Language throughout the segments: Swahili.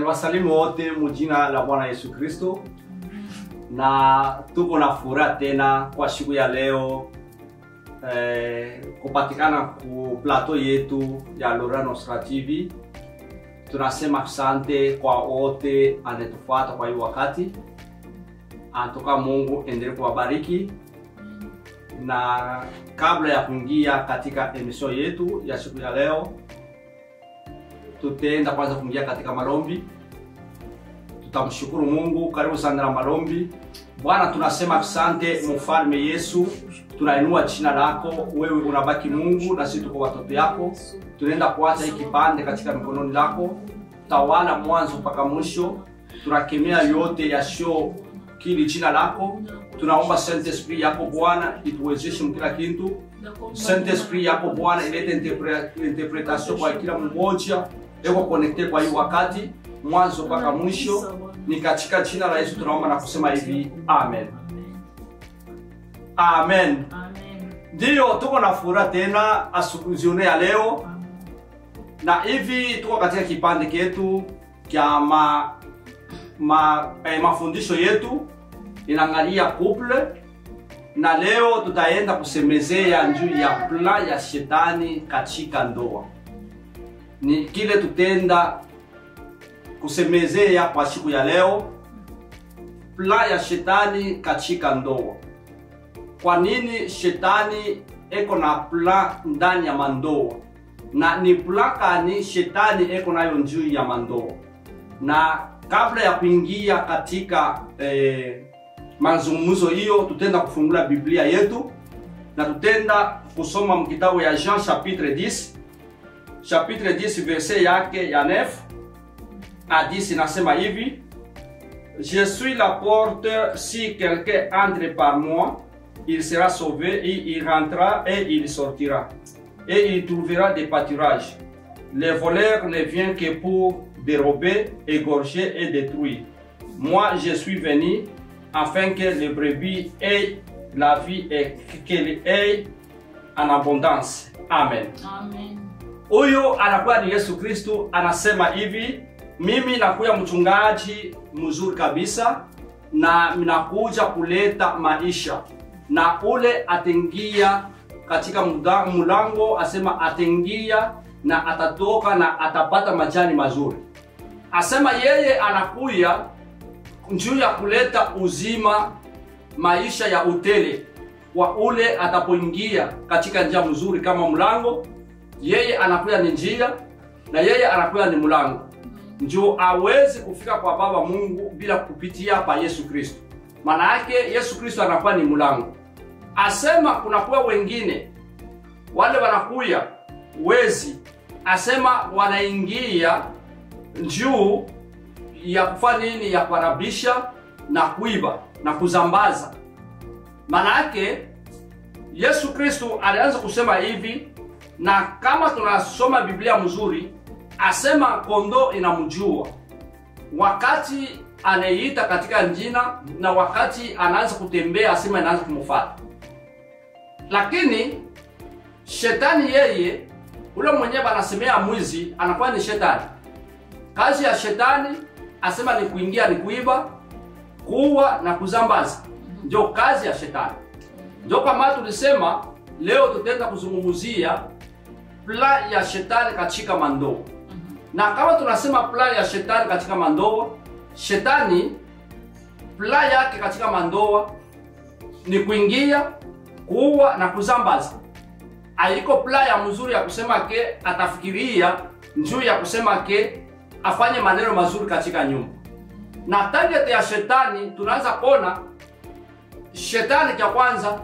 Niliwasalimu wote mujina la Bwana Yesu Kristo, na tuko na furaha tena kwa siku ya leo eh, kupatikana ku plateau yetu ya Lora Nostra TV. Tunasema asante kwa wote anetufata kwa hii wakati. Anatoka Mungu endelee kuwabariki, na kabla ya kuingia katika emission yetu ya siku ya leo tutaenda kwanza kuingia katika malombi. Tutamshukuru Mungu. Karibu sana na malombi. Bwana, tunasema asante mfalme Yesu, tunainua jina lako, wewe unabaki Mungu na sisi tuko watoto yako. Tunaenda kuacha hii kipande katika mikononi lako, tawala mwanzo mpaka mwisho. Tunakemea yote yasio kili jina lako. Tunaomba Saint Esprit yako Bwana ituwezeshe mkila kitu. Saint Esprit yako Bwana ilete interpre- interpretation kwa kila mmoja eko connecte kwa hii wakati mwanzo mpaka mwisho. Ni katika jina la Yesu tunaomba na kusema hivi amen, amen. Ndiyo, tuko na furaha tena asubuhi ya leo, na hivi tuko katika kipande ketu kya ma, ma, eh, mafundisho yetu inaangalia couple, na leo tutaenda kusemezea juu ya plan ya shetani katika ndoa. Ni kile tutenda kusemezea kwa siku ya leo, plan ya shetani katika ndoa. Kwa nini shetani eko na plan ndani ya mandoa, na ni plan kani shetani eko nayo juu ya mandoa? Na kabla ya kuingia katika eh, mazungumzo hiyo, tutenda kufungula Biblia yetu na tutenda kusoma mkitabu ya Jean chapitre 10 chapitre 10 verset yake ya 9 à 10 inasema hivi Je suis la porte, si quelqu'un entre par moi, il sera sauvé, et il rentrera et il sortira. Et il trouvera des pâturages. Les voleurs ne viennent que pour dérober, égorger et détruire. Moi, je suis venu afin que les brebis aient la vie et qu'elle ait en abondance. Amen. Huyu anakuwa ni Yesu Kristu, anasema hivi, mimi nakuya mchungaji mzuri kabisa, na minakuja kuleta maisha, na ule atengia katika muda- mulango, asema atengia na atatoka na atapata majani mazuri. Asema yeye anakuya njuu ya kuleta uzima, maisha ya utele wa ule atapoingia katika njia mzuri kama mlango yeye anakuya ni njia na yeye anakuya ni mlango, njo awezi kufika kwa Baba Mungu bila kupitia pa Yesu Kristo. Maana yake Yesu Kristo anakuwa ni mlango. Asema kunakuwa wengine wale wanakuya wezi, asema wanaingia juu ya kufanya nini? Ya kuharabisha na kuiba na kuzambaza. Maana yake Yesu Kristo alianza kusema hivi na kama tunasoma Biblia mzuri, asema kondoo inamjua wakati anayeita katika njina na wakati anaanza kutembea, asema inaanza kumfuata. Lakini shetani yeye, ule mwenyewe anasemea mwizi, anakuwa ni shetani. Kazi ya shetani asema ni kuingia, ni kuiba, kuua na kuzambaza, ndio kazi ya shetani. Ndio kwa maana tulisema leo tutaenda kuzungumzia plan ya shetani katika mandoa. Na kama tunasema plan ya shetani katika mandoa, shetani plan yake katika mandoa ni kuingia, kuua na kuzambaza. Haiko plan ya mzuri ya kusema ke atafikiria njuu ya kusema ke afanye maneno mazuri katika nyumba. Na target ya shetani tunaanza kuona shetani cha kwanza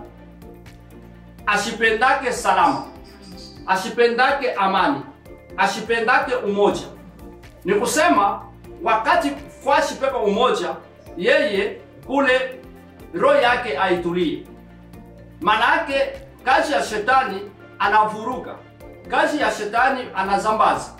ashipendake salama ashipendake amani, ashipendake umoja. Ni kusema wakati fashi pepa umoja, yeye kule roho yake aitulie. Maana yake kazi ya shetani anavuruga, kazi ya shetani anazambaza.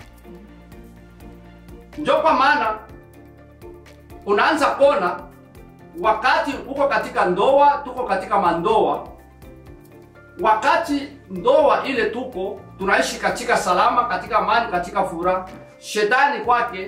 Ndio kwa maana unaanza kona wakati uko katika ndoa, tuko katika mandoa wakati ndoa ile tuko tunaishi katika salama, katika amani, katika furaha, shetani kwake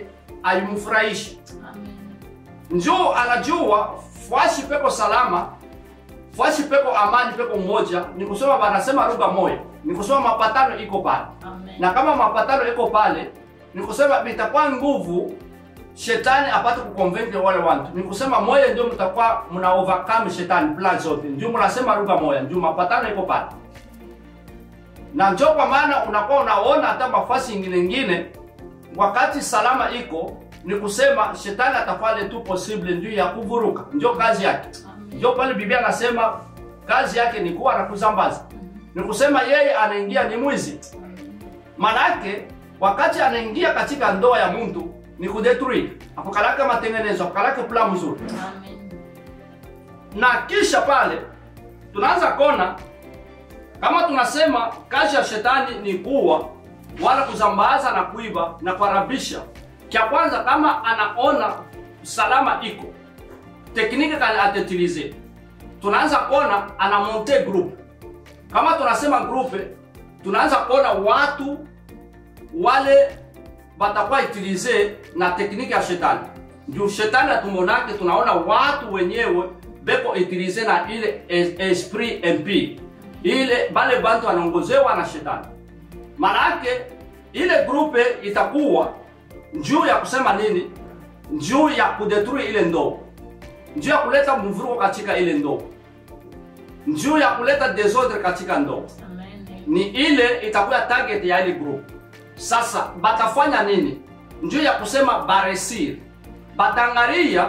aimfurahishi Amen. njo anajua fwashi peko salama fwashi peko amani peko moja ni kusema wanasema lugha moja ni kusema mapatano iko pale Amen. na kama mapatano iko pale ni kusema vitakuwa nguvu shetani apate kuconvince wale watu ni kusema moja ndio mtakuwa mna overcome shetani plan zote ndio mnasema lugha moja ndio mapatano iko pale na njo kwa maana unakuwa unaona hata mafasi ingine ingine wakati salama iko ni kusema shetani atafanya tu possible ndio ya kuvuruka ndio kazi yake Amen. ndio pale biblia anasema kazi yake ni kuwa na kuzambaza ni kusema yeye anaingia ni mwizi manake wakati anaingia katika ndoa ya mtu ni kudetruire apokalake matengenezo apokalake plan mzuri Amen. na kisha pale tunaanza kona kama tunasema kazi ya shetani ni kuwa wala kuzambaza na kuiba na kuharabisha cha kwanza kama anaona salama iko tekniki kali atetilize tunaanza kona ana monte group kama tunasema grupe tunaanza kona watu wale batakuwa utilize na tekniki ya shetani juu shetani atumonake tunaona watu wenyewe beko utilize na ile es- esprit mp ile bale bantu wanaongozewa na shetani manake ile grupe itakuwa njuu ya kusema nini njuu ya kudetruire ile ndoa njuu ya kuleta mvuruko katika ile ndoa njuu ya kuleta desordre katika ndoa Amen. ni ile itakuwa target ya ile group sasa batafanya nini njuu ya kusema baresir batangaria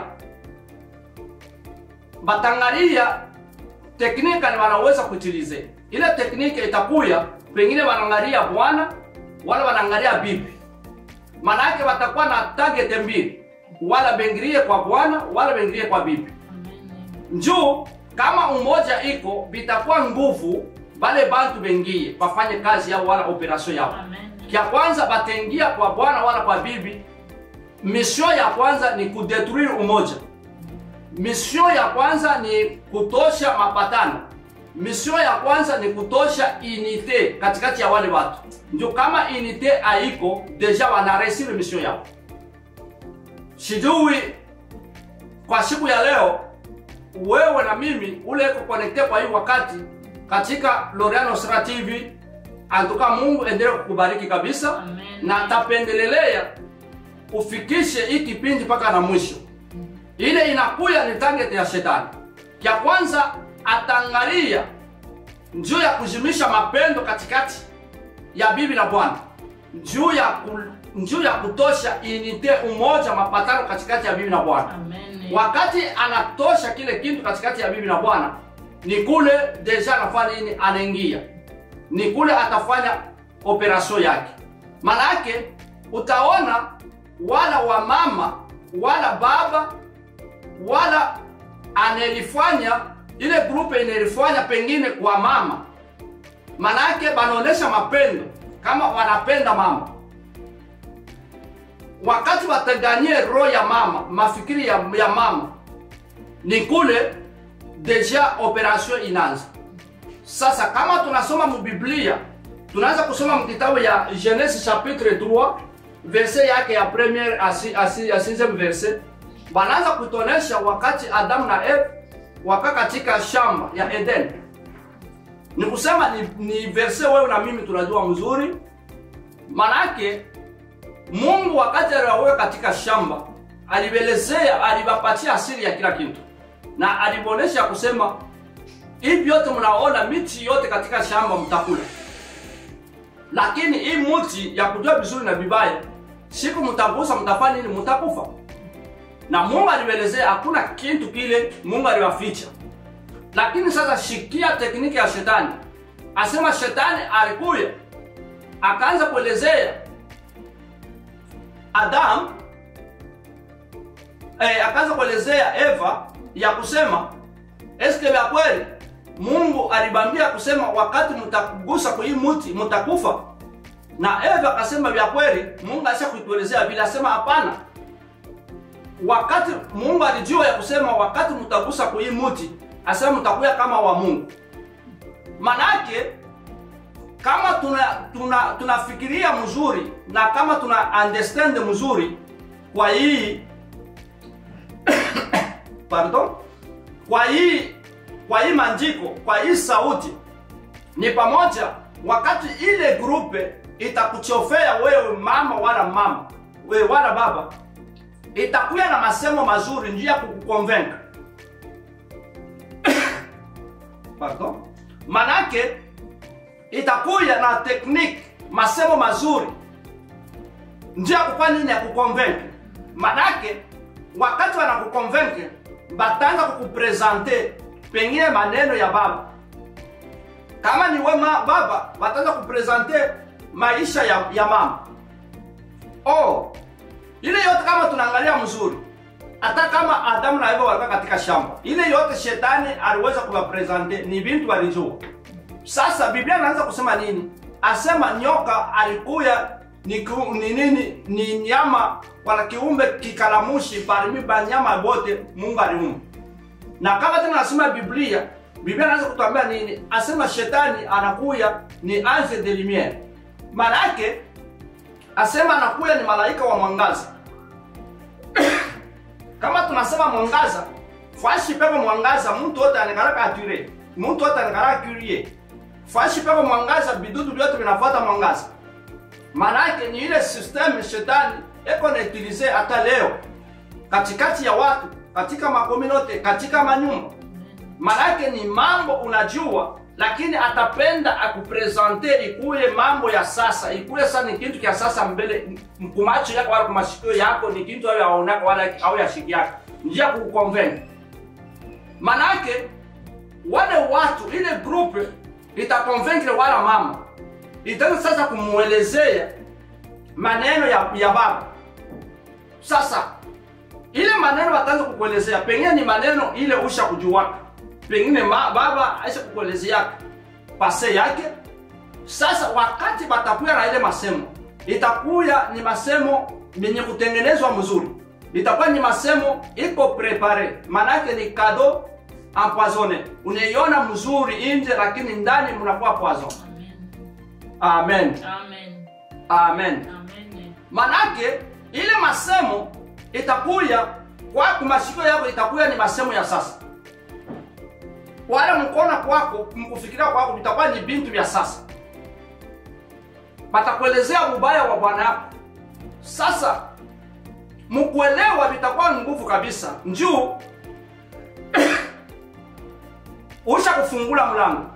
batangaria teknika ni wanaweza kuitilize ile teknika itakuya pengine wanaangalia bwana wala wanaangalia bibi manake watakuwa na target mbili wala bengirie kwa bwana wala bengirie kwa bibi Amen. njuu kama umoja iko bitakuwa nguvu bale bantu bengie bafanye kazi yao wala operation yao Amen. kya kwanza batengia kwa bwana wala kwa bibi mission ya kwanza ni kudetruire umoja mission ya kwanza ni kutosha mapatano mission ya kwanza ni kutosha unite katikati ya wale watu ndio kama unite haiko deja wanaresire mission yao sijui kwa siku ya leo wewe na mimi ule eko connecte kwa hii wakati katika Loriano Sra TV antuka Mungu endelee kukubariki kabisa Amen. na tapendelelea ufikishe hii kipindi mpaka na mwisho ile inakuya ni target ya shetani kya kwanza atangalia njuu ya kujimisha mapendo katikati ya bibi na bwana njuu ya ku, njuu ya kutosha inite umoja mapatano katikati ya bibi na bwana Amen. wakati anatosha kile kitu katikati ya bibi na bwana ni kule deja anafanya nini anaingia ni kule atafanya operation yake manake utaona wala wamama wala baba wala anelifanya ile grupe inelifanya pengine kwa mama manake banaonesha mapendo kama wanapenda mama wakati wataganie roho ya mama mafikiri ya, ya mama ni kule deja operation inaanza sasa kama tunasoma mubiblia tunaanza kusoma mkitabu ya genese chapitre 3 verse yake ya premiere asi, asi, ya sixième verse banaanza kutonesha wakati adamu na eve waka katika shamba ya eden ni kusema ni, ni verse wewe na mimi tunajua mzuri manake mungu wakati aliwaweka katika shamba alibelezea aliwapatia asili ya kila kitu na alibonesha kusema hivi vyote mnaona miti yote katika shamba mtakula lakini hii mti ya kujua vizuri na vibaya siku mtagusa mtafanya nini mtakufa na mungu alielezea hakuna kitu kile mungu aliwaficha lakini sasa shikia tekniki ya shetani asema shetani alikuya akaanza kuelezea adam eh, akaanza kuelezea eva ya kusema eske vya kweli mungu alibambia kusema wakati mtagusa kwa hii muti mtakufa na eva akasema vya kweli mungu aisha kuituelezea vile asema hapana wakati mungu alijua ya kusema wakati mtagusa kwa hii muti asema mtakuya kama wa mungu manake kama tuna tuna tunafikiria mzuri na kama tuna understand mzuri kwa hii pardon kwa hii kwa hii manjiko kwa hii sauti ni pamoja wakati ile grupe itakuchofea wewe mama wala mama wewe wala baba itakuya na masemo mazuri njia ya kukukonvenka pardon manake itakuya na tekniki masemo mazuri njia ya kufanya nini ya kukonvenke manake wakati wanakukonvenke bataanza kukuprezante pengine maneno ya baba kama ni wema baba wataanza kuprezante maisha ya, ya mama oh ile yote kama tunaangalia mzuri hata kama adamu na eva walikuwa katika shamba ile yote shetani aliweza kuwaprezante ni bintu walijua sasa biblia anaanza kusema nini asema nyoka alikuya ni ku- ni nini ni nyama wala kiumbe kikalamushi parmi banyama bote mungu aliumba na kama tena nasema biblia biblia anaanza kutuambia nini asema shetani anakuya ni ange de lumiere maana yake asema anakuya ni malaika wa mwangaza kama tunasema mwangaza fashi pepo mwangaza mtu wote anakaraka atire mtu wote anakaraka curie fashi pepo mwangaza bidudu vyote vinafuata mwangaza maanake ni ile system shetani eko nautilize hata leo katikati ya watu katika makominote katika manyumba maanake ni mambo unajua lakini atapenda akupresente ikuye mambo ya sasa ikuye sasa ni kitu kya sasa mbele kumacho yako wala kumashikio yako ni kitu ayo yaonaka wala au yashiki yako njia kukukonvene manake wale watu ile grupe itakonvenkre wala mama itaanza sasa kumuelezea maneno ya, ya baba sasa ile maneno wataanza kukuelezea pengine ni maneno ile usha kujuaka pengine ma, baba aisha kukuelezea pase yake sasa wakati batakuya na ile masemo itakuya ni masemo yenye kutengenezwa mzuri itakuwa ni masemo iko prepare manake ni kado empoisonne unaiona mzuri nje lakini ndani mnakuwa poison Amen. amen Amen. amen Amen. manake ile masemo itakuya kwa kumashiko yako itakuya ni masemo ya sasa wale mkona kwako mkufikiria kwako vitakuwa ni bintu vya sasa batakuelezea ubaya wa bwana yako sasa mkuelewa vitakuwa ni nguvu kabisa njuu usha kufungula mlango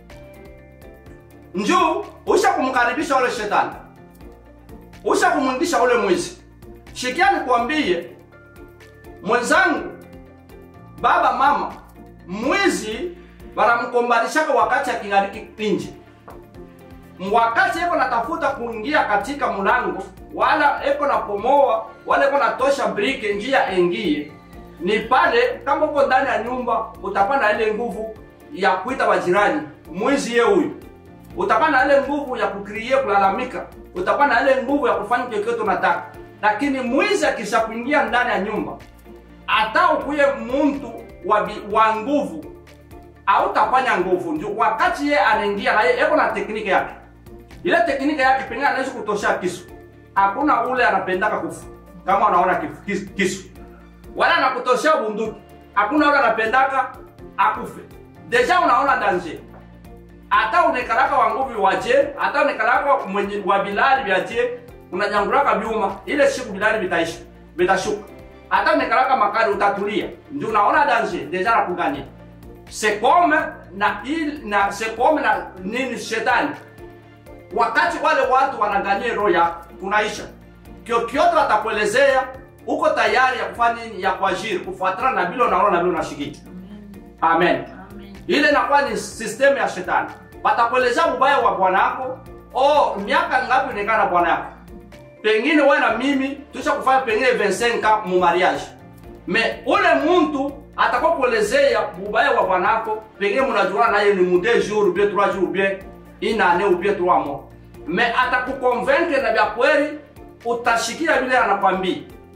njuu usha kumkaribisha ule shetani usha kumwingisha ule mwizi shikia nikwambie mwenzangu baba mama mwizi wanamkombalishaka wakati akingariki nje wakati eko natafuta kuingia katika mlango wala eko napomoa wala eko natosha brike njia engie ni pale kama uko ndani ya nyumba utakuwa na ile nguvu ya kuita wajirani mwizi ye huyu utakuwa na ile nguvu ya kukrie kulalamika utakuwa na ile nguvu ya kufanya chochote unataka lakini mwizi akisha kuingia ndani ya nyumba hata ukuye muntu wa, bi- wa nguvu autafanya nguvu ndio wakati ye anaingia na ye eko na tekniki yake ile tekniki yake pengine anaweza kutosha kisu hakuna ule anapendaka kufu kama unaona kifu- kis- kisu wala anakutoshea bunduki hakuna ule anapendaka akufe deja unaona danger hata unekalaka wa nguvu waje hata unekalaka mwenye wa bilali vyaje unanyangulaka vyuma ile siku bilali vitaisha vitashuka hata unekalaka makali utatulia ndio unaona danger deja nakugania sekome na il, na sekome na nini shetani wakati wale watu wanagania roho yako kunaisha kyokyote watakuelezea uko tayari ya kufanya nini ya kuajiri kufuatana na vile unaona na vile unashikiki Amen. amen Amen. ile inakuwa ni sistemu ya shetani watakuelezea ubaya wa bwana yako oh miaka ngapi unakaa na bwana yako pengine wewe na mimi tusha kufanya pengine 25 mu mariage me ule muntu atakuwa kuelezea ubaya wa bwana yako pengine mnajuana naye ni mu 2 jours ou bien 3 jours ou bien une année ou bien 3 mois me atakukonvaincre na vya kweli utashikia vile anakwambia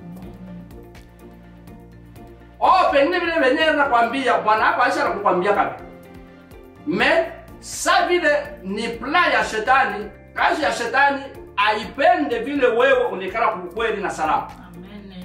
oh pengine vile venyewe nakwambia bwana yako aisha nakukwambia kabi me sa vile ni plan ya shetani kazi ya shetani aipende vile wewe unikana kukweli na salama Amen.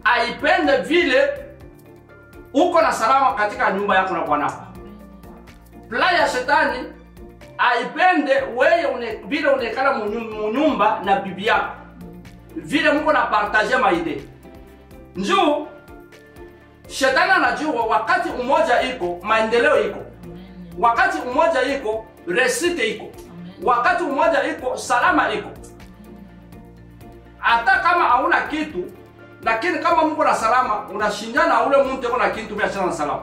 aipende vile uko na salama katika nyumba yako na bwanako plan ya shetani aipende weye une, vile unekala munyumba na bibi yako vile muko na partage maide njuu shetani anajua wakati umoja iko maendeleo iko wakati umoja iko resite iko wakati umoja iko salama iko hata kama hauna kitu lakini kama mko na salama unashindana ule mtu yuko na kitu biashara na salama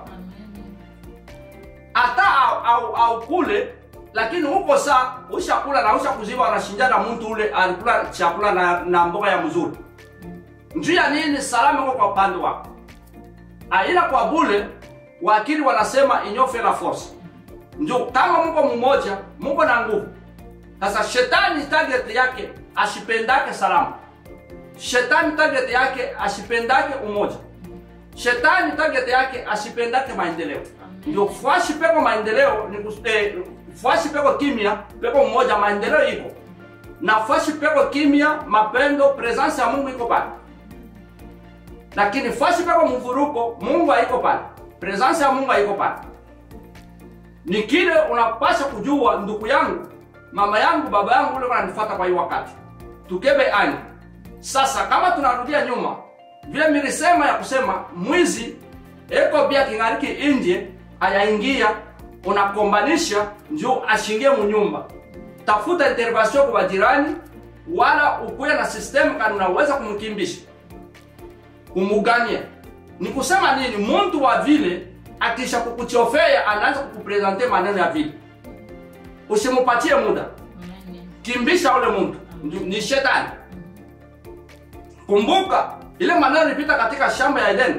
hata au, au, au kule lakini huko saa ushakula na ushakuziba anashindana mtu ule alikula chakula na, na mboga ya mzuri njuu ya nini salama iko kwa upande wako aila kwa bule wakili wanasema inyofe la force njo kama mko mmoja mko na nguvu sasa shetani target yake ashipendake salama shetani target yake ashipendake umoja shetani target yake ashipendake maendeleo ndio fuashi peko maendeleo ni kus- eh, fuashi peko kimya peko mmoja maendeleo iko na fuashi peko kimya mapendo presence ya mungu iko pale lakini fuashi peko mvuruko mungu haiko pale presence ya mungu haiko pale ni kile unapasha kujua ndugu yangu mama yangu baba yangu ule wananifuata kwa hii wakati tukebe ani sasa kama tunarudia nyuma vile milisema ya kusema mwizi eko bia kingariki inje ayaingia unakombanisha njo ashingie munyumba tafuta intervention kwa jirani wala ukuye na system kani unaweza kumkimbisha kumuganye ni kusema nini muntu wa vile akisha kukuchofea anaanza kukupresente maneno ya vile usimupatie muda kimbisha ule muntu Ndu- ni shetani kumbuka ile maneno ilipita katika shamba ya edeni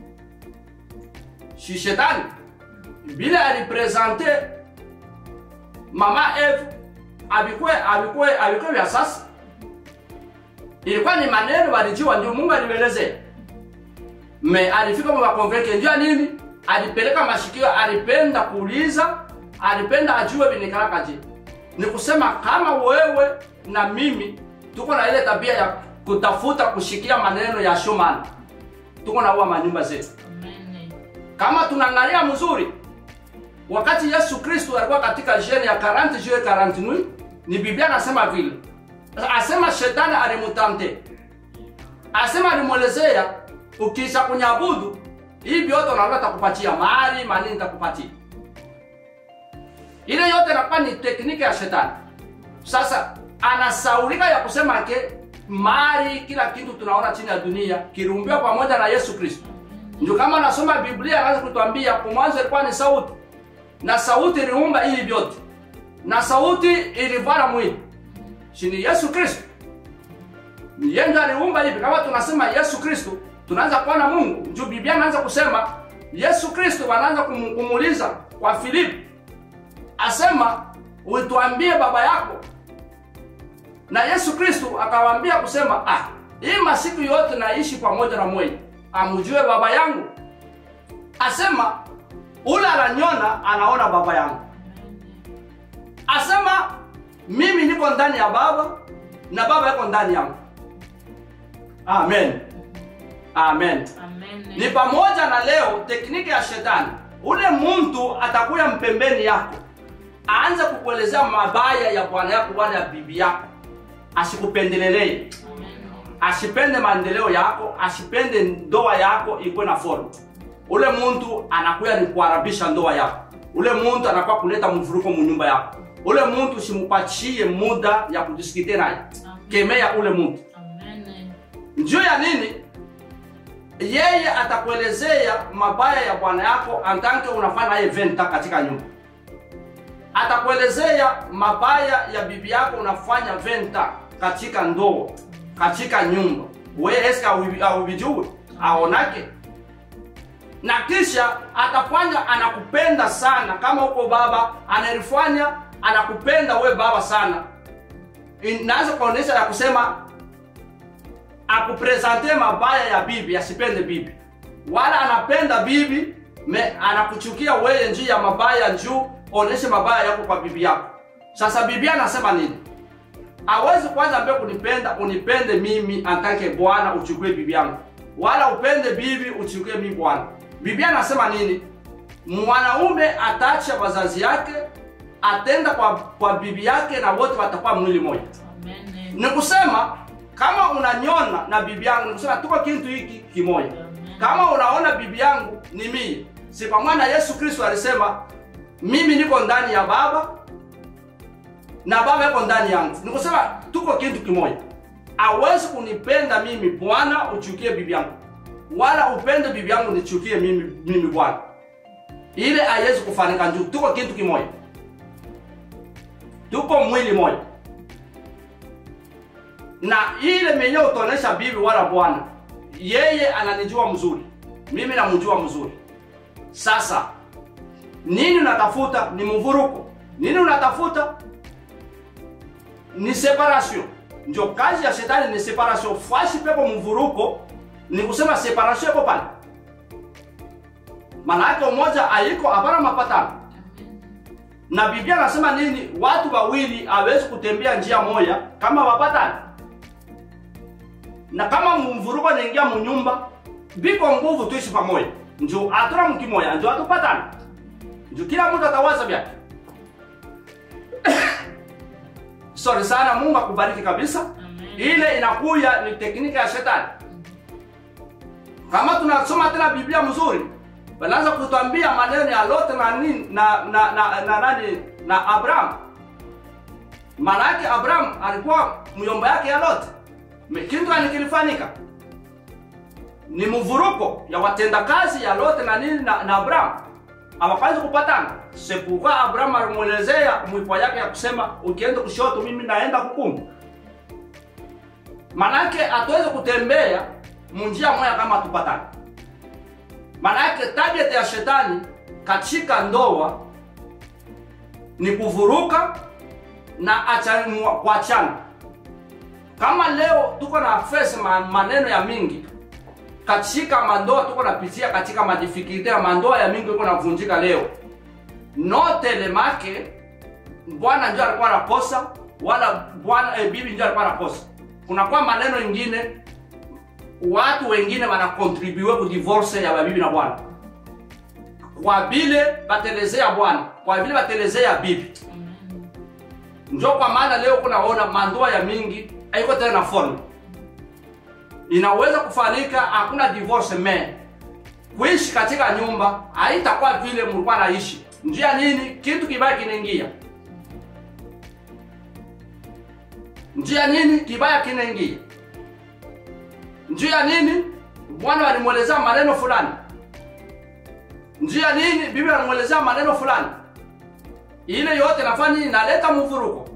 si shetani vile alipresente mama eve avikwe avikwe avikwe vya sasa ilikuwa ni maneno walijiwa ndio mungu alivelezea me alifika mwakonveke njua nini alipeleka mashikio alipenda kuuliza alipenda ajue vinikalakaje ni kusema kama wewe na mimi tuko na ile tabia ya kutafuta kushikia maneno ya shumani tuko na uwa manyumba zetu kama tunaangalia mzuri wakati yesu kristu alikuwa katika jene ya 40 jue 40 nui ni biblia anasema vile asema shetani alimutante asema alimwelezea ukisha kunyabudu hii vyote unaona takupatia mali manini takupatia ile yote inakuwa ni tekniki ya shetani sasa anasaulika ya kusema ke mali kila kitu tunaona chini ya dunia kirumbiwa pamoja na yesu kristo ndio kama nasoma biblia anaanza kutuambia kwa mwanzo ilikuwa ni sauti na sauti iliumba hivi vyote na sauti ilivana mwili shini yesu kristo ni yeye ndiye aliumba hivi kama tunasema yesu kristo tunaanza kuona mungu juu biblia anaanza kusema yesu kristo wanaanza kumu- kumuuliza kwa filipi asema uituambie baba yako na yesu kristo akawaambia kusema ah hii masiku yote naishi pamoja na mwenye amujue baba yangu asema ule ananyona anaona baba yangu asema mimi niko ndani ya baba na baba yako ndani yangu amen amen ni pamoja na leo tekniki ya shetani ule mtu atakuya mpembeni yako aanze kukuelezea mabaya ya bwana yako wala ya bibi yako asikupendelelee asipende maendeleo yako asipende ndoa yako ikuwe na form ule muntu anakuya ni kuharabisha ndoa yako ule muntu anakuwa kuleta mvuruko munyumba yako ule muntu usimupatie muda ya kudiskite naye kemea ule muntu njuu ya nini yeye atakuelezea mabaya ya bwana yako antanke unafanya naye venta katika nyumba atakuelezea mabaya ya bibi yako unafanya venta katika ndoa katika nyumba we eske auvijue aonake na kisha atafanya anakupenda sana kama uko baba analifanya anakupenda we baba sana inaanza kuonyesha ya kusema akupresente mabaya ya bibi asipende bibi wala anapenda bibi me anakuchukia weye njuu ya mabaya njuu oneshe mabaya yako kwa bibi yako sasa bibi anasema nini awezi kwanza mbe kunipenda unipende mimi antake bwana uchukue bibi yangu wala upende bibi uchukie mi bwana biblia anasema nini mwanaume ataacha wazazi yake atenda kwa, kwa bibi yake na wote watakuwa mwili moja Amen. ni kusema kama unanyona na bibi yangu ni kusema tuko kitu hiki kimoja kama unaona bibi yangu ni mie si pamoja na yesu kristo alisema mimi niko ndani ya baba na baba yuko ndani yangu ni kusema tuko kitu kimoja awezi kunipenda mimi bwana uchukie bibi yangu wala upende bibi yangu nichukie mimi, mimi bwana ile haiwezi kufanika njuu tuko kitu kimoja tuko mwili moja na ile menye utaonesha bibi wala bwana yeye ananijua mzuri mimi namjua mzuri sasa nini unatafuta ni mvuruko nini unatafuta ni separation ndio kazi ya shetani ni separation fashi pepo mvuruko ni kusema separation iko pale maana yake umoja haiko hapana mapatano na biblia anasema nini watu wawili hawezi kutembea njia moja kama wapatani na kama mvuruko naingia munyumba biko nguvu tuishi pamoja njo atuna mkimoya njo atupatana njo kila mtu atawaza vyake sorry sana mungu akubariki kabisa Amen. ile inakuya ni teknika ya shetani kama tunasoma tena biblia mzuri wanaanza kutwambia maneno ya lote na nini na na na, na, nani na abraham maana yake abraham alikuwa myomba yake ya lote Me- kitu gani kilifanyika ni mvuruko ya watendakazi ya lote na nini na, na abraham hawakwanza kupatana sepuka abraham alimwelezea mwipo yake ya kusema ukienda kushoto mimi naenda hukumu manake hatuwezi kutembea munjia moya kama tupatane manake target ya shetani katika ndoa ni kuvuruka na acha- mwa- kuachana kama leo tuko na face ma, maneno ya mingi katika mandoa tuko napitia katika madifikilte ya mandoa ya mingi iko navunjika leo notelemake bwana njo alikuwa nakosa wala bwana eh, bibi njo alikuwa nakosa kunakuwa maneno ingine watu wengine wanakontribue ku divorce ya babibi na bwana kwa vile batelezea bwana kwa vile batelezea bibi Amen. njo kwa maana leo kunaona mandoa ya mingi haiko tena na form inaweza kufanyika hakuna divorce me kuishi katika nyumba haitakuwa vile mlikuwa naishi njia nini kitu kibaya kinaingia njia nini kibaya kinaingia njia nini bwana alimwelezea maneno fulani njia nini bibi alimwelezea maneno fulani ile yote nafanya nini inaleta mvuruko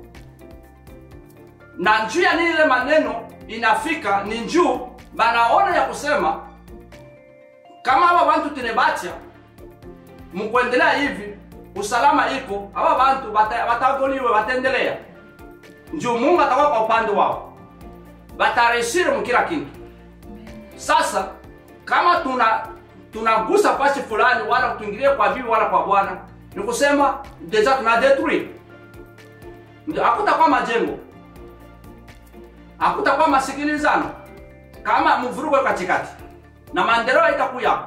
na njuu ya nini ile maneno inafika ni njuu banaona ya kusema kama haba bantu tinebacha mkuendelea hivi usalama iko haba bantu bata- batagoliwe bataendelea njuu mungu atakuwa kwa upande wao batareshire mukila kintu sasa kama tuna tunagusa pasi fulani wala tuingilie kwa bibi wala kwa bwana ni kusema deja tuna detruire Ndio, hakutakuwa majengo hakutakuwa masikilizano kama mvurugo iko katikati na maendeleo haitakuya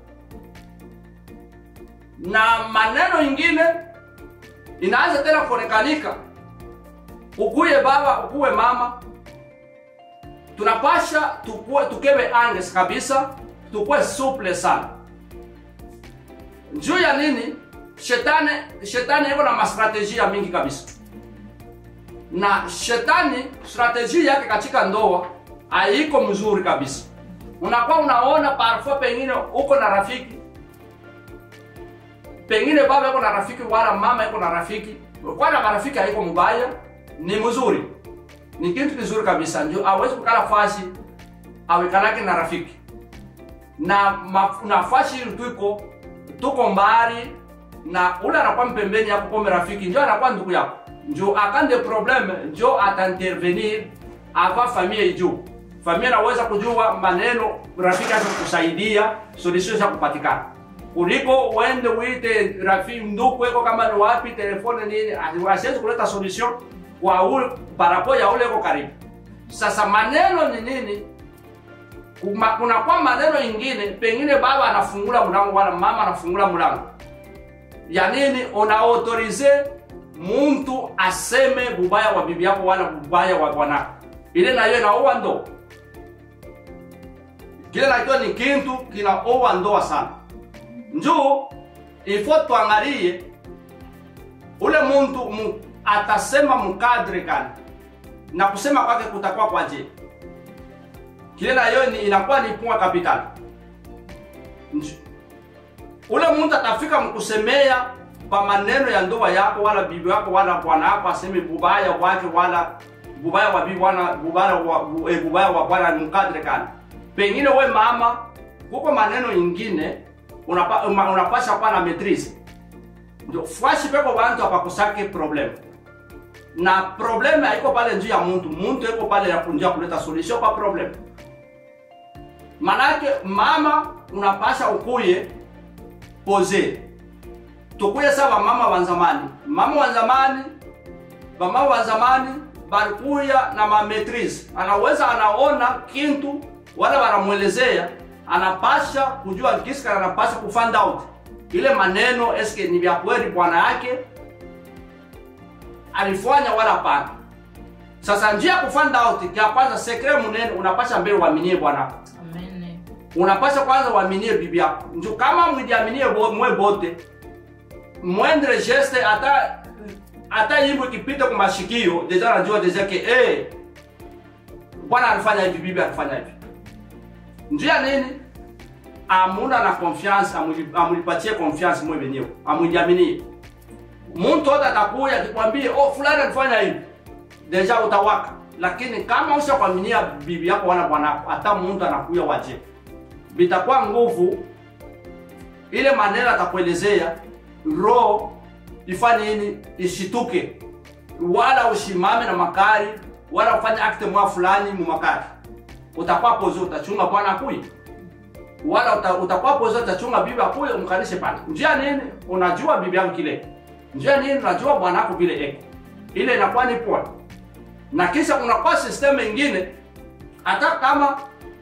na maneno ingine inaanza tena kuonekanika ukuye baba ukuwe mama tunapasha tukue, tukewe anges kabisa tukue suple sana juu ya nini shetani shetani iko na mastrategia mingi kabisa na shetani strateji yake katika ndoa haiko mzuri kabisa unakuwa unaona parfois pengine uko na rafiki pengine baba iko na rafiki wala mama iko na rafiki kwana marafiki haiko mbaya ni mzuri ni kitu kizuri kabisa ndio awezi kukala fasi awekanake na rafiki na maf- nafasi ili tuiko tuko mbali na ule anakuwa mpembeni yako kome rafiki njo anakuwa ndugu yako njo akande probleme njo ataintervenir ava familia ijuu familia naweza kujua maneno rafiki aza kusaidia solution za kupatikana kuliko uende uite rafiki ndugu eko kama ni wapi telefone nini asiwezi kuleta solution kwa ule parapo ya ule eko karibu sasa maneno ni nini Kuma, kuna kwa maneno ingine pengine baba anafungula mlango wala mama anafungula mlango ya nini unaautorize muntu aseme bubaya wa bibi yako wala bubaya wa bwanako ile nayo inaoa ndoa kile nakiwa ni kintu kinaoa ndoa sana njuu ifo tuangalie ule muntu mu, atasema mukadre gani na kusema kwake kutakuwa kwa je kile nayo ni inakuwa ni point capital Nju- ule muntu atafika mkusemea kwa maneno ya ndoa yako wala bibi yako wala bwana yako aseme bubaya wake wala bubaya wa bibi wala bubaya wa bu- eh, bubaya wa bwana ni mkadre kana pengine we mama kuko maneno ingine unapa, una- unapasha kuwa na maitrise ndio fwashi peko bantu apakusake problem na probleme haiko pale njuu ya muntu muntu iko pale ya kunjia kuleta solution kwa problem manake mama unapasha ukuye pose tukuye sa bamama wa zamani mama wa zamani bamama wa zamani balikuya na mametrise anaweza anaona kintu wala wanamwelezea anapasha kujua kiska anapasha kufind out ile maneno eske ni vya kweli bwana yake alifanya wala hapana sasa njia ya kufind out ya kwanza sekre munene unapasha mbele uaminie bwana Amen. unapasha kwanza uaminie bibi yako njo kama mwijiaminie bo, mwe bote mwendre geste hata hata yimbo ikipita kwa mashikio deja najua deja ke eh bwana alifanya hivi bibi alifanya hivi njia nini amuna na confiance amuli- amulipatie confiance mwe wenyewe amujiaminie mtu wote atakuya akikwambie oh fulani alifanya hivi deja utawaka lakini kama ushakwaminia bibi yako wala bwanako hata mtu anakuya waje bitakuwa nguvu ile maneno atakuelezea roho ifanye nini ishituke wala ushimame na makari wala ufanye akte mwa fulani mu makari utakuwa pozo utachunga bwana akuye wala uta, utakuwa pozo utachunga bibi akuye umkanishe pale njia nini unajua bibi yako kile njia nini unajua bwana wako vile eko ile inakuwa ni poa na kisha kunakuwa system ingine hata kama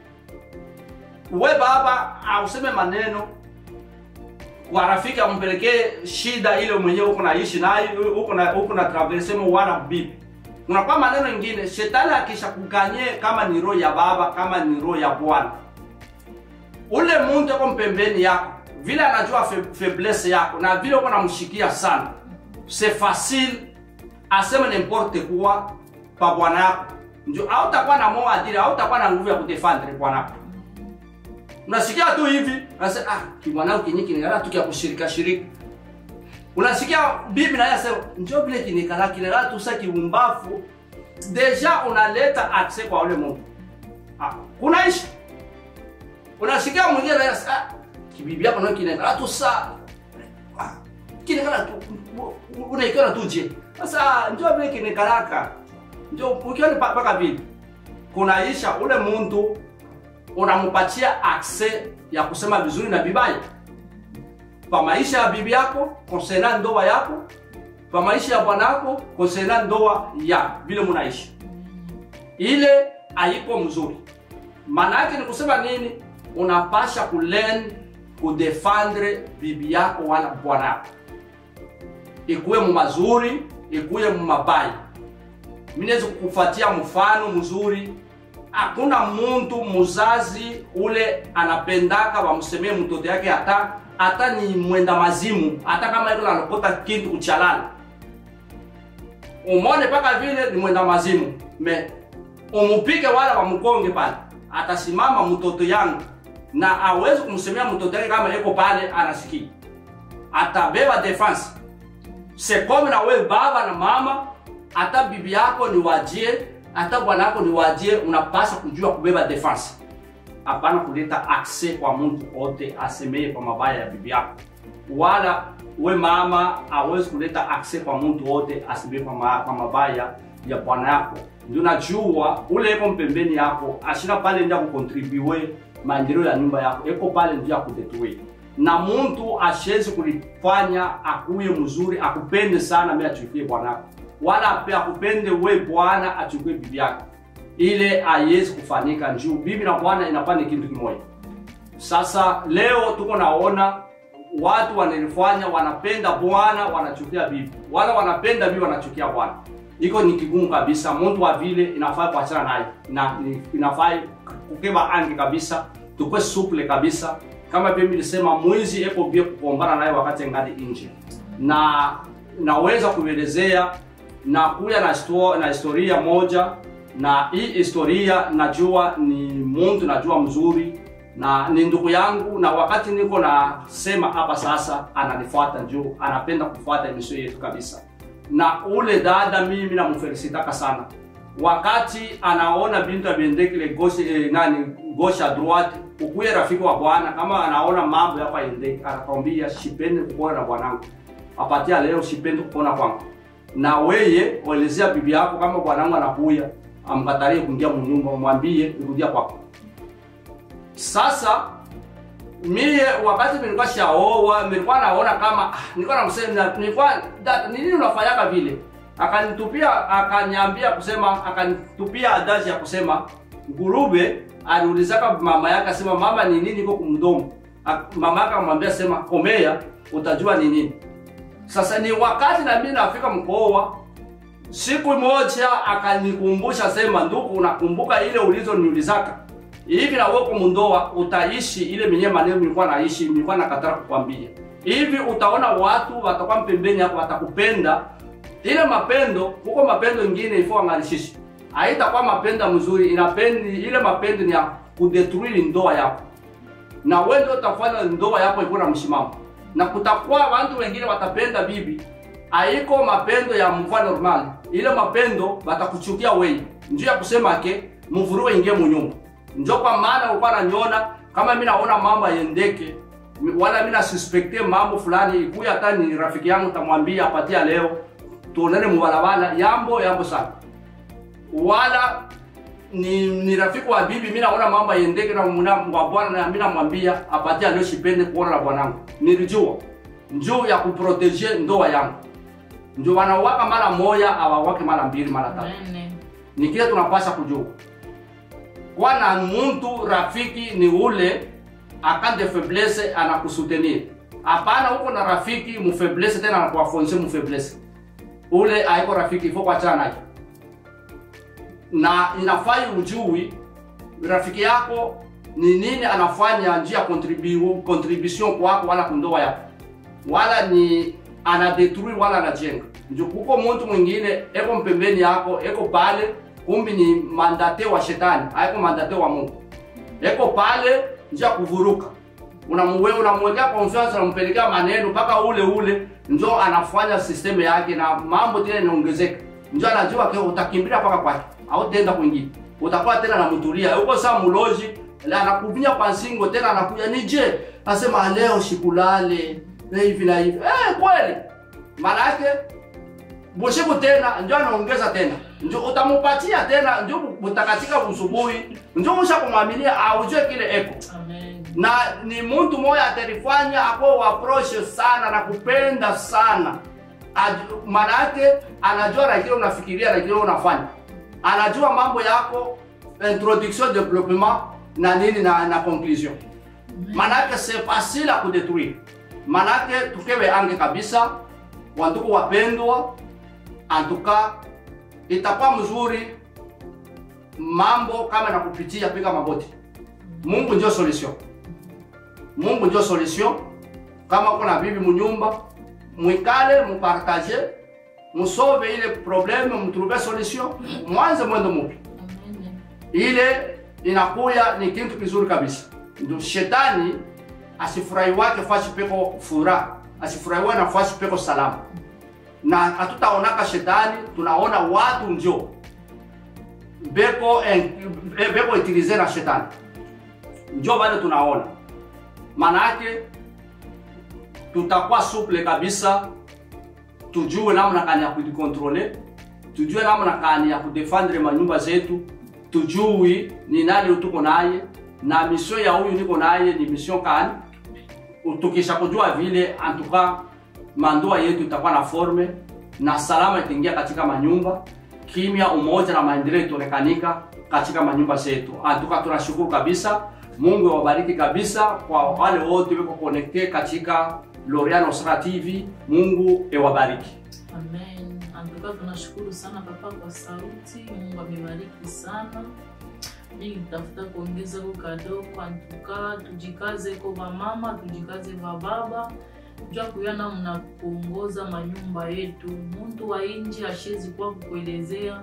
we baba auseme maneno kwa rafiki ampelekee shida ile mwenyewe huko naishi nayo huko na huko na traverse mo wala bibi unakuwa maneno ingine shetani akisha kukanye kama ni roho ya baba kama ni roho ya bwana ule muntu yuko mpembeni yako vile anajua fe, faiblesse yako na vile uko namshikia sana c'est facile aseme n'importe quoi pa bwana yako njo hautakuwa na moyo adili hautakuwa na nguvu ya kudefendre bwana yako unasikia tu hivi unasema ah kimwanao kinyi kiningala tu kia kushirika shirika unasikia bibi naye asema njo vile kinikala kiningala tu sa kiumbafu deja unaleta access kwa ule mungu ah kunaishi unasikia mwingine naye asema ah kibibi yako nao kiningala tu sa ah, kiningala tu unaikana tu je sasa njo vile kinikalaka njo ukiona pa- paka vile kunaisha ule muntu unampatia access ya kusema vizuri na vibaya kwa maisha ya bibi yako konsena ndoa yako kwa maisha ya bwana yako konsena ndoa ya vile munaishi ile haiko mzuri maana yake ni kusema nini unapasha kulen kudefendre bibi yako wala bwana yako ikuwe mu mazuri ikuwe mu mabaya minaweza kukufatia mfano mzuri hakuna muntu muzazi ule anapendaka wamsemee mtoto yake hata hata ni mwenda mazimu hata kama iko nanokota kintu kuchalala umone paka vile ni mwenda mazimu me umupike wala wamkonge pale atasimama mtoto yangu na awezi kumsemea mtoto yake kama iko pale anasikia atabeba defense sekome na wewe baba na mama hata bibi yako ni wajie hata bwana yako ni wajie unapaswa kujua kubeba defense hapana kuleta access kwa mtu ote asemee kwa mabaya ya bibi yako wala we mama awezi kuleta access kwa mtu wote asemee kwa, ma, kwa mabaya ya bwana yako ndio najua ule eko mpembeni yako ashina pale ndio kukontribue maendeleo ya nyumba yako eko pale ndio ya kudetue na muntu ashezi kulifanya akuye mzuri akupende sana mimi achukie bwana yako wala ape akupende we bwana achukue bibi yako ile haiwezi kufanyika juu bibi na bwana inakuwa ni kitu kimoja sasa leo tuko naona watu wanalifanya wanapenda bwana wanachukia bibi wala wanapenda bibi wanachukia bwana iko ni kigumu kabisa mtu wa vile inafaa kuachana naye na ni- inafaa kukeba angi kabisa tukwe suple kabisa kama vile nilisema mwizi eko bia kugombana naye wakati ngali nje na naweza kuelezea na kuya na, histo- na historia moja na hii historia najua ni mtu najua mzuri na ni ndugu yangu na wakati niko nasema hapa sasa ananifuata juu anapenda kufuata emisio yetu kabisa na ule dada mimi namfelisitaka sana wakati anaona bintu abiendekile gauche eh, nani gauche à droite ukuye rafiki wa bwana kama anaona mambo yako aendeke anakwambia sipendi kukuona na bwanangu apatia leo sipendi kukuona kwangu na weye waelezea bibi yako kama bwanangu anakuya amkatalie kuingia mnyumba mwambie rudia kwako sasa mie wakati nilikuwa shaoa nilikuwa naona kama ah, nilikuwa namsema nilikuwa da- ni nini unafanyaka vile akanitupia akanyambia kusema akanitupia adaji ya kusema ngurube aliulizaka mama yake asema mama ni nini iko kumdomo Ak- mama yake akamwambia sema komea utajua ni nini sasa ni wakati na mimi nafika mkoa siku moja akanikumbusha sema ndugu unakumbuka ile ulizoniulizaka hivi na wewe kumundoa utaishi ile menye maneno nilikuwa naishi nilikuwa nakatara kukwambia hivi utaona watu watakuwa mpembeni hapo watakupenda ile mapendo huko mapendo ingine ifo angalishishi haitakuwa mapendo mzuri inapendi ile mapendo ni ya kudetruire ndoa yako na wewe ndio utafanya ndoa yako ikuwa na msimamo na kutakuwa watu wengine watapenda bibi haiko mapendo ya mvua normal ile mapendo batakuchukia wewe njoo ya kusema ke mvuruwe ingie munyumba njo kwa maana ulikuwa naniona kama mimi naona mambo yendeke wala mimi nasuspekte mambo fulani ikuya hata ni rafiki yangu tamwambia apatia leo tuonane mubalabala yambo yambo sana wala ni, ni rafiki wa bibi mimi naona mambo yendeke na muna wa bwana na mimi namwambia apatia leo sipende kuona na bwanangu nilijua njoo ya kuproteje ndoa yangu ndio wanawaka mara moja awawake mara mbili mara tatu Amen. ni kile tunapasha kujua kwana muntu rafiki ni ule akande faiblesse anakusutenir hapana huko na rafiki mufaiblesse tena anakuafonse mufaiblesse ule aiko rafiki ifo kuachana naye na inafai ujui rafiki yako ni nini anafanya njia contribu, contribution kwako wala kundoa yako wala ni anadetruire wala anajenga njo kuko muntu mwingine eko mpembeni yako eko pale kumbi ni mandate wa shetani haiko mandate wa mungu eko pale njia kuvuruka unamuwe unamwekea confiance unampelekea maneno mpaka ule ule njo anafanya system yake na mambo tena inaongezeka njo anajua ke utakimbilia mpaka kwake au tenda kwingine utakuwa tena namtulia huko saa muloji la anakuvinya kwa singo tena anakuja nije asema leo shikulale na hivi na hivi eh kweli maana yake bushiku tena njo anaongeza tena njo utamupatia tena njo mutakatika usubuhi njo usha kumwaminia aujue kile eko Amen. na ni mtu moya atalifanya ako waproshe sana na kupenda sana Aj- maana yake anajua na kile unafikiria na kile unafanya anajua mambo yako introduction development na nini na, na conclusion maana yake c'est facile à kudetruire maana yake tukewe ange kabisa wandugu wapendwa antuka itakuwa mzuri mambo kama na kupitia piga magoti mungu ndio solution mungu ndio solution kama kuna bibi munyumba mwikale mupartage musove ile probleme mutruve solution mwanze mwendo mupi Amen. ile inakuya ni kitu kizuri kabisa ndio shetani asifurahi wake fasi peko furaha asifurahiwe na fasi peko salama na hatutaonaka shetani tunaona watu njo beko en, beko utilize na shetani njo bado tunaona manake tutakuwa suple kabisa tujue namna gani ya kujikontrole tujue namna gani ya kudefendre manyumba zetu tujui ni nani tuko naye na mission ya huyu niko naye ni mission kani tukisha kujua vile antuka mandoa yetu itakuwa na forme na salama itaingia katika manyumba kimya, umoja na maendeleo itaonekanika katika manyumba zetu. Antuka tunashukuru kabisa. Mungu awabariki kabisa kwa wale wote weko connecte katika Loriano Sara TV. Mungu ewabariki. Amen. Antuka tunashukuru sana papa kwa sauti. Mungu amebariki sana. Mimi nitafuta kuongeza ko kadogo. Antuka tujikaze ko mama, tujikaze va baba jua kuyana mna kuongoza manyumba yetu. Muntu wa nje ashezi kwa kukuelezea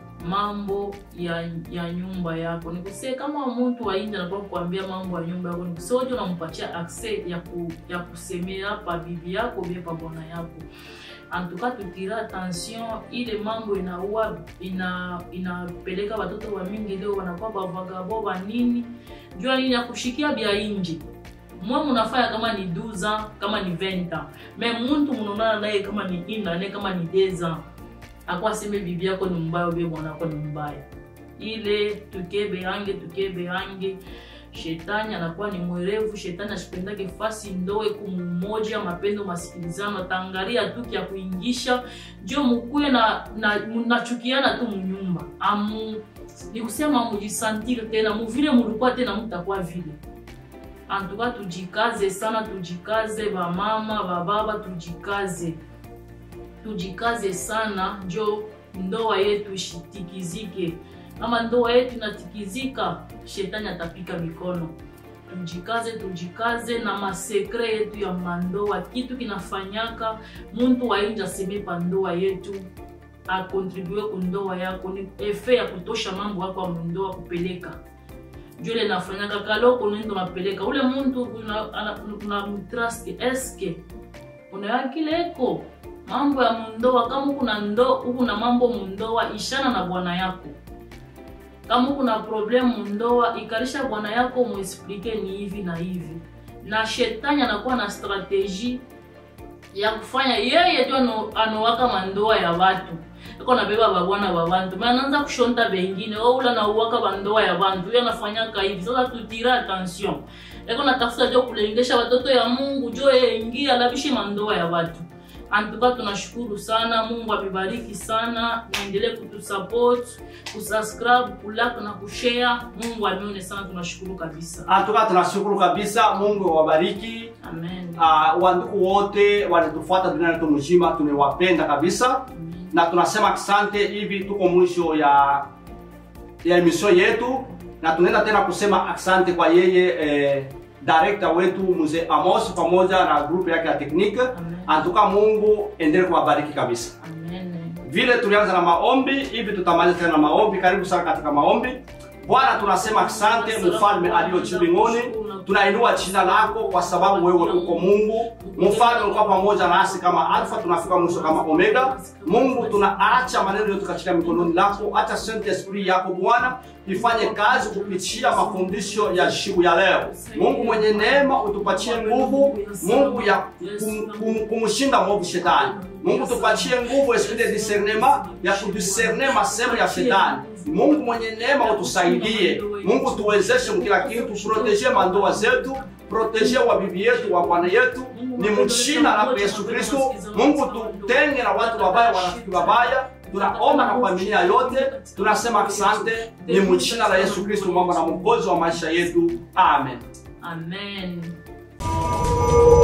mambo ya, ya nyumba yako nikusee kama muntu wa nje anakuwa kuambia mambo ya nyumba yako nikusee wote unampatia access ya, ku, ya kusemea pa bibi yako bie pa bwana yako antuka tutira attention ile mambo inaua ina inapeleka watoto wa mingi leo wanakuwa bavagabo banini jua nini ya kushikia bya inji mwe munafanya kama ni 12 ans kama ni 20 ans me muntu munaonana naye kama ni ina naye kama ni 10 ans akuwa aseme bibi yako ni mbaya ubie bwana wako ni mbaya ile tukebe ange tukebe ange shetani anakuwa ni mwerevu shetani ashipendake fasi ndoe kumumoja mapendo masikilizano atangalia tu kya kuingisha njo mukuye na, na nachukiana tu munyumba amu ni kusema mujisantire tena muvile mulikuwa tena mutakuwa vile antuka tujikaze sana tujikaze bamama bababa tujikaze tujikaze sana njo ndoa yetu ishitikizike kama ndoa yetu inatikizika shetani atapika mikono tujikaze tujikaze na masekre yetu ya mandoa kitu kinafanyaka muntu wainja aseme pa ndoa yetu akontribue kundoa yako ni efe ya kutosha mambo yako ya mundoa kupeleka jule nafanyaka kaloko nendo napeleka ule muntu unamtrust eske unayakileko mambo ya mundoa kama kuna ndo kuna mambo mundoa ishana na bwana yako kama kuna problem mundoa ikalisha bwana yako muexplike ni hivi na hivi na shetani anakuwa na strategie ya kufanya yeye tu anowaka mandoa ya watu iko nabeba babwana ba bantu me anaanza kushonta bengine oula nauwaka bandoa ya bantu huyo anafanyaka hivi sasa tutira attention iko natafuta jo kulengesha watoto ya mungu jo yengia labishe mandoa ya watu antuka tunashukuru sana mungu amebariki sana naendelee kutusupport kusubscribe kulike na kushare mungu ameone sana tunashukuru kabisa Antuka tunashukuru kabisa. Mungu awabariki. amen Uh, wandugu wote wanatufuata duniani tu mzima, tunawapenda kabisa Amen. na tunasema asante. Hivi tuko mwisho ya ya emission yetu, na tunaenda tena kusema asante kwa yeye eh, director wetu mzee Amos pamoja na grupu yake ya teknike. Amen. Antuka Mungu endelee kuwabariki kabisa. amen Vile tulianza na maombi, hivi tutamaliza tena na maombi. Karibu sana katika maombi. Bwana, tunasema asante, mfalme aliyo juu mbinguni, tunainua jina lako kwa sababu wewe uko Mungu. Mfalme ulikuwa pamoja nasi kama Alfa, tunafika mwisho kama Omega. Mungu, tunaacha maneno yote katika mikononi lako, acha Saint Esprit yako Bwana ifanye kazi kupitia mafundisho ya siku ya leo. Mungu mwenye neema, utupatie nguvu, Mungu ya kum, kum, kumshinda mwovu shetani. Mungu tupatie nguvu esprit de discernement ya kudiscerne masemo ya shetani. Mungu mwenye neema utusaidie. Mungu tuwezeshe kila kitu, proteje mandoa zetu, proteje wa bibi yetu, wa bwana yetu, ni mchina la Yesu Kristo. Mungu tutenge na watu wabaya, wanafiki wabaya. Tunaomba na familia yote, tunasema asante, ni mchina la Yesu Kristo, mama na mwokozi wa maisha yetu. Amen. amen